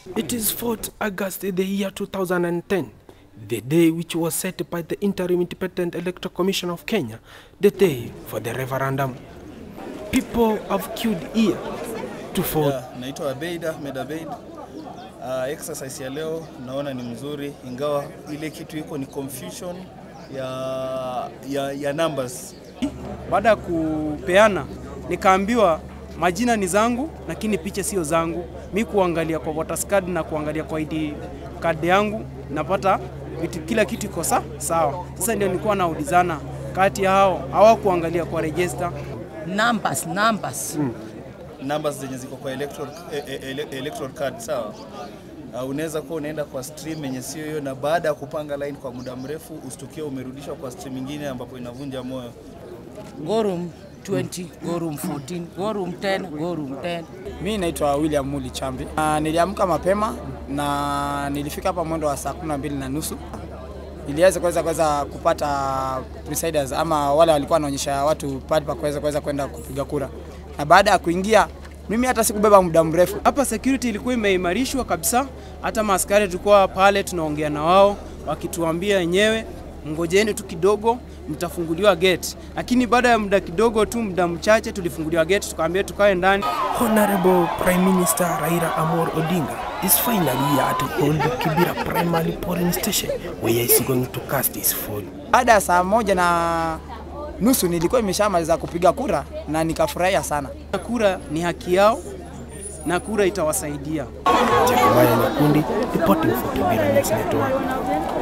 It is 4th August the year 2010, the day which was set by the Interim Independent Electoral Commission of Kenya, the day for the referendum. People have queued here to vote. Yeah, naitwa Abeid Ahmed Abeid. Uh, exercise ya leo naona ni mzuri, ingawa ile kitu iko ni confusion ya, ya, ya numbers. Baada ya kupeana nikaambiwa majina ni zangu, lakini picha sio zangu. Mi kuangalia kwa voters card na kuangalia kwa ID card yangu napata vitu, kila kitu iko sa sawa. Sasa ndio nilikuwa naulizana kati ya hao hawakuangalia kwa register numbers numbers numbers zenye ziko kwa electoral, e, e, ele- electoral card sawa. Uh, unaweza kuwa unaenda kwa stream yenye sio hiyo, na baada ya kupanga line kwa muda mrefu ustukie umerudishwa kwa stream nyingine ambapo inavunja moyo. go room 20 go room 14 go room 10 go room 10 Mi naitwa William Muli Chambi. Uh, niliamka mapema na nilifika hapa mwendo wa saa kumi na mbili na nusu iliweza kuweza kuweza kupata presiders ama wale walikuwa wanaonyesha watu pale pa kuweza kuweza kwenda kupiga kura, na baada ya kuingia mimi hata sikubeba muda mrefu. hapa security ilikuwa imeimarishwa kabisa. Hata maaskari tulikuwa pale tunaongea na wao wakituambia wenyewe, ngojeni tu kidogo, mtafunguliwa gate. Lakini baada ya muda kidogo tu, muda mchache, tulifunguliwa gate, tukaambia tukae ndani. Honorable Prime Minister Raila Amor Odinga is finally here at Old Kibera Primary Polling Station where he is going to cast his vote. Baada ya saa moja na nusu nilikuwa nimeshamaliza kupiga kura na nikafurahia sana. Kura ni haki yao na kura itawasaidia. Jeremiah Nyakundi reporting for Kibera News Network.